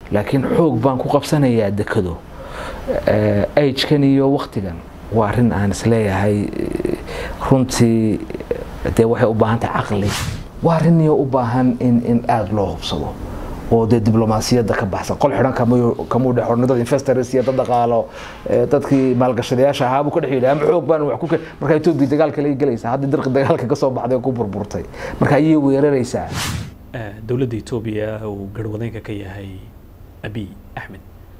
laakiin xoog baan ku qabsanayaa dekado agekan iyo waktigan waa arrin aan isleeyahay runtii dee waxay u baahan tahay caqli waa arrin iyo u baahan in in aada loo hubsado oo dee diblomaasiyadda ka baxsan qol xidhan kamuu dhex ornay dad investors iyo dad dhaqaalo dadkii maalgashadayaasha ahaa buu ka dhex yidhi ama xoog baan wax ku marka etoobiya dagaalka laga gelaysaa haddii dirqi dagaalka kasoo baxday oo ku burburtay marka ayay weeraraysaa dowladda etoobiya uu garhwadeenka ka yahay abiy axmed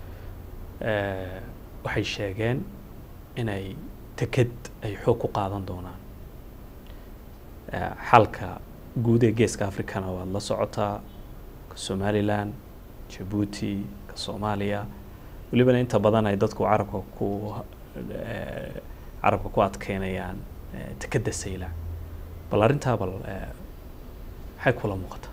waxay sheegeen inay teked ay xoog ku qaadan doonaan xalka guud ee geeska africana waad la socotaa ka somalilan jabuuti ka soomaaliya welibana inta badan ay dadku carabka ku carabka ku adkeynayaan tekeda saylac bal arrintaa bal maxay kula muuqataa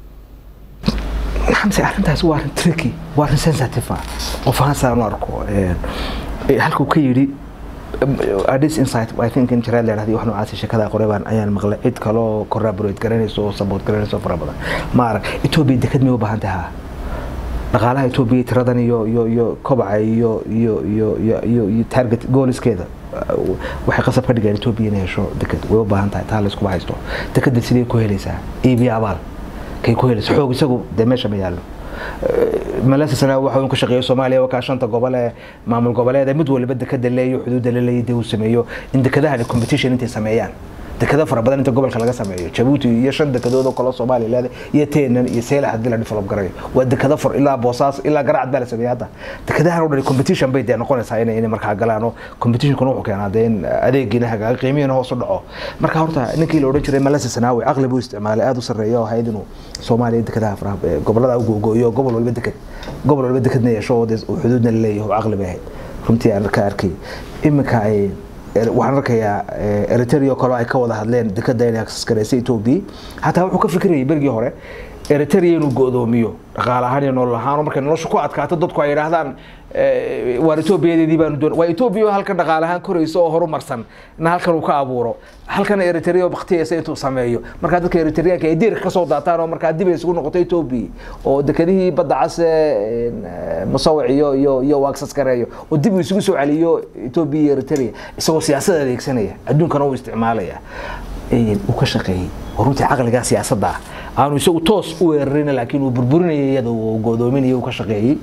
xamse arrintaas waa arrin tricky waa arrin sensitive ah qof ahaan saan u arko halkuu ka yidhi adis insight i think in jaraad leedahay wax noocaas sheekada qoreebaan ayaan maqlay cid kaloo corroborate garanayso oo support garanayso fara badan ma arag etoobiya dekad may u baahan tahaa dhaqaalaha etoobiya tiradan iyo iyo iyo kobaca iyo iyo iyo iyo iyo iyo target gooliskeeda waxay qasab ka dhigeen etoobiya inay hesho dekad way u baahan tahay taa layskuba haysto dekada sidee ku helaysaa iibiya abaal kay ku helaysa xoog isagu dee meesha ma yaallo malasasana waxa uu ka shaqeeyo Soomaaliya waa ka shanta gobol ee maamul goboleed mid walba dekada leeyo xuduud la leeyahay uu sameeyo in dekadaha competition intay sameeyaan dekada fara badan inta gobolka laga sameeyo Djibouti iyo shan dekadood oo kala Soomaaliya leedahay iyo Teenan iyo Seylax hadii la develop garayo waa dekada far ilaa Boosaas ilaa Garacad baa la sameeyay hadda dekadaha oo dhan competition bay dee noqonaysaa inay inay markaa galaan oo competition kuna wuxuu keenaa dee in adeegina hagaaga qiimihiina hoos u dhaco marka horta ninkii la oran jiray Malasa Sanaawi aqli buu isticmaalay aad u sareeyo oo hay'ad inuu Soomaaliya dekadaha faraha gobolada ugu gooyo gobol walba dekad gobol walba dekadna yeesho oo xuduudna leeyahay aqli bay ahayd runtii aan ka arkay iminka ay waxaan arkayaa eritrea kale ay ka wada hadleen dekada inay access garaysay etoobiya hataa wuxuu ka fikirayay berigii hore eritrea inuu go'doomiyo dhaqaale ahaan iyo nolol ahaan markay nolosha ku adkaato dadku ay yidhaahdaan waar etoobiyadeedii baanu doon waa etoobiya halkan dhaqaale ahaan korayso oo horumarsan na halkan uu ka abuuro halkan eritrea oo baktiyaysa intuu sameeyo markaa dadka eritreanka ay diirka kasoo daataan oo markaa dib ay isugu noqoto etoobiya oo dekadihii badda case musawic iyo iyo iyo waagsas gareeyo oo dib uu isugu soo celiyo etoobiya iyo eritrea isagoo siyaasad adeegsanaya adduunkana uu isticmaalaya uu ka shaqeeyey oo runtii caqligaa siyaasadda ah aanu isagu toos u weerarin laakiin uu burburinayay iyada uu go'doominayay uu ka shaqeeyey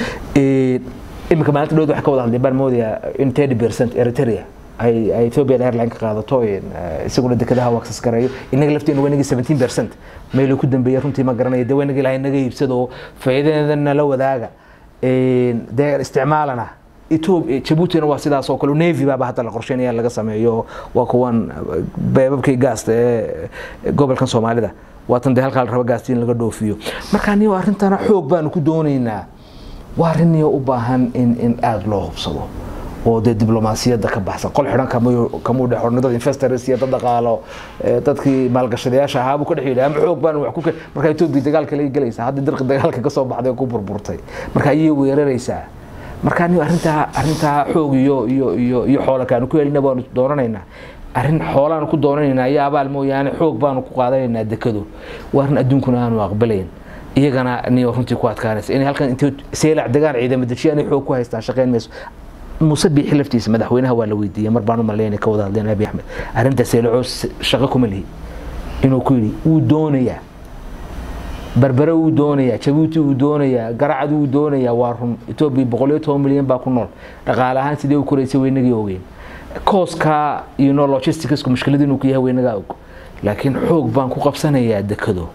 iminka maalinta dhowd waxay ka wada hadleen baan moodayaa in thirty percent eritrea ay ay ethiopian airline ka qaadato isaguna dekadaha u access gareeyo inaga lafteena waa inagii seventeen percent meeluu ku dambeeyay runtii ma garanayo dee waa inagii ilahay naga iibsado oo faa'iidadeedana la wadaaga dee isticmaalana jabuutina waa sidaas oo kale navy baaba hadda la qorsheynaya laga sameeyo waa kuwan beebabkii gaasta ee gobolkan soomaalida waatan dee halkaa la rabo gaasta in laga dhoofiyo marka anigo arrintana xoog baanu ku doonaynaa waa arrin iyo u baahan in in aada loo hubsado oo dee diblomaasiyadda ka baxsan qol xidhan kamuu dhex ornay dad investors iyo dad dhaqaalo dadkii maalgashadayaasha ahaa buu ka dhex yidhi ama xoog baan wax ku marka etoobiya dagaalka laga gelaysaa haddii dirqi dagaalka kasoo baxday oo ku burburtay marka ayay weeraraysaa marka anigo arrintaa arrintaa xoog iyo iyo iyo iyo xoola kaanu ku helina baanu doonanaynaa arrin xoolaanu ku doonanaynaa iyo abaal mooyaane xoog baanu ku qaadanaynaa dekado waa arrin adduunkuna aanu aqbalayn iyagana niyo runtii ku adkaanaysa inay halkan intay seelac degaan ciidamo dejiyaan ay xoog ku haystaan shaqayn mayso muuse biixi laftiisa madaxweynaha waa la weydiiyey mar baan u maleynay ka wada hadleen abi axmed arrinta seelacoo shaqo kuma lihi inuu ku yidhi wuu doonayaa berbere wuu doonayaa jabuuti wuu doonayaa garacad wuu doonayaa waa run etoobiya boqol iyo toban milyan baa ku nool dhaqaale ahaan sidee u koraysay weynagii ogeyn kooska iyo no logisticsku mushkilad inuu ku yahay weynagaa og laakiin xoog baan ku qabsanayaa dekado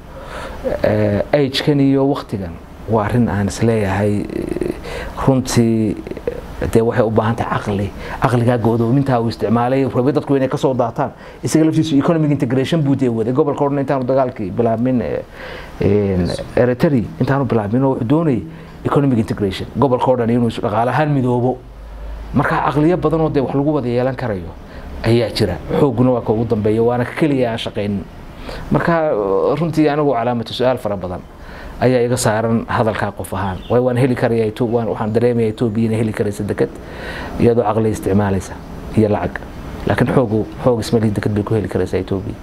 agekan iyo waktigan waa arrin aan isleeyahay runtii dee waxay u baahan tahay caqli caqligaa go'doomintaa uu isticmaalay rabay dadku inay kasoo daataan isaga laftiisu economic integration buu dee waday gobolka odhan intaanu dagaalkii bilaabmin eritrea intaanu bilaabmin oo wuxuu doonayay economic integration gobolka o dhan inuu dhaqaale ahaan midoobo marka caqliyo badan oo dee wax lagu wada yeelan karayo ayaa jira xooguna waa ka ugu dambeeya waana ka keliya aan shaqaynin marka runtii anigu calaamatu su-aal fara badan ayaa iga saaran hadalkaa qof ahaan waayo waan heli karaya waxaan dareemaya etoobiya inay heli karaysa deked iyadoo caqli isticmaalaysa iyo lacag laakiin xoogu xoog ismalihi deked bay ku heli karaysaa etoobiya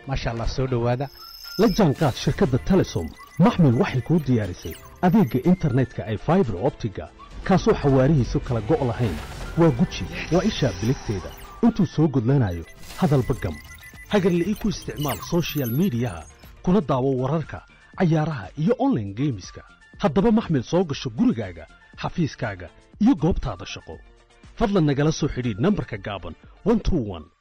maasha allah soo dhowaada la jaanqaad shirkadda telesom maxmil waxay kuu diyaarisay adeegga internetka ay faibar optiga kaasoo xawaarihiisu kala go' lahayn waa guji waa ishaa biligteeda intuu soo gudlanayo hadalba gam hagarle ii ku isticmaal sochial midiyaha kuna daawo wararka cayaaraha iyo onlaine geemiska haddaba maxmil soo gasho gurigaaga xafiiskaaga iyo goobtaada shaqo fadlan nagala soo xidhiidh nambarka gaaban